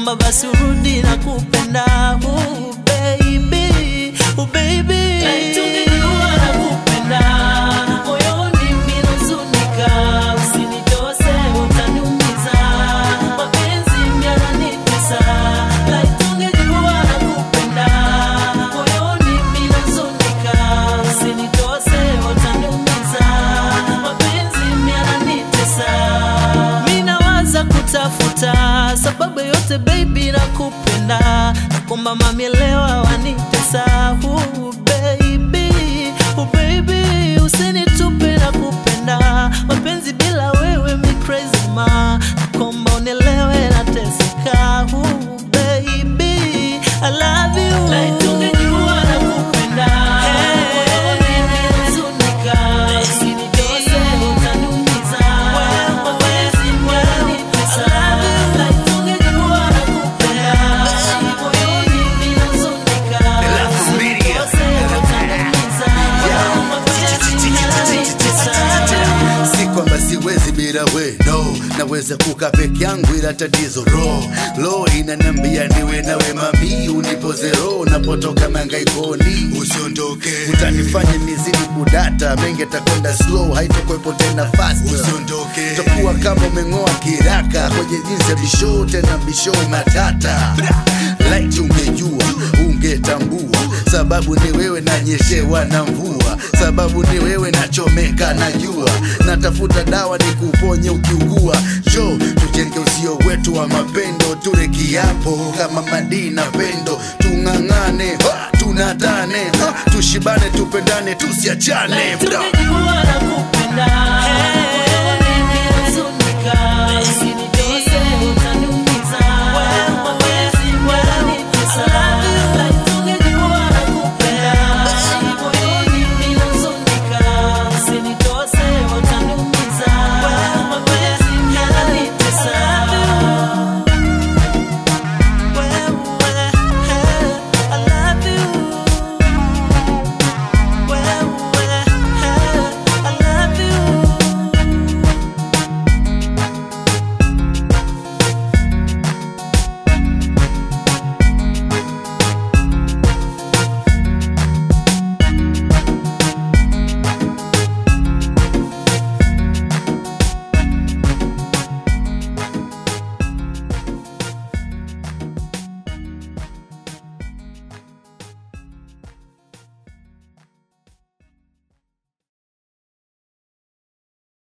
nakomba basi urudi na kupenda uh, baby, uh, baby. Tungejua nakupenda, moyoni minahuzunika, usinitose utaniumiza, mapenzi yananitesa. Tungejua nakupenda, moyoni minahuzunika, usinitose utaniumiza, mapenzi yananitesa. Minawaza kutafuta sababu yote baby nakupenda, nakomba mamielewa wanitesa uh, baby, uh, baby usinitupe na kupenda mapenzi bila wewe mi crazy ma nakomba unielewe nateseka uh, baby I love you like tungejua nakupenda moyoni ninahuzunika usinitose utaniumiza mapenzi yananitesa like tungejua nakupenda moyoni ninahuzunika usinitose utaniumiza mapenzi yananitesa si kwamba siwezi bila we no naweza kuka peke yangu ila tatizo ro lo inaniambia niwe nawe mami unipoze ro napotoka mangaikoni usiondoke utanifanya nizidi kudata mengi takwenda slow haitokwepo tena fast usiondoke utakuwa kama umeng'oa kiraka kwenye jinsi ya bishow tena bishow matata light ungejua ungetambua sababu ni wewe nanyeshewa na mvua sababu ni wewe nachomeka na jua natafuta dawa ni kuponye ukiugua jo tujenge usio wetu wa mapendo ture kiapo kama madii na pendo tung'ang'ane ha, tunatane ha, tushibane tupendane tusiachane bra tungejua nakupenda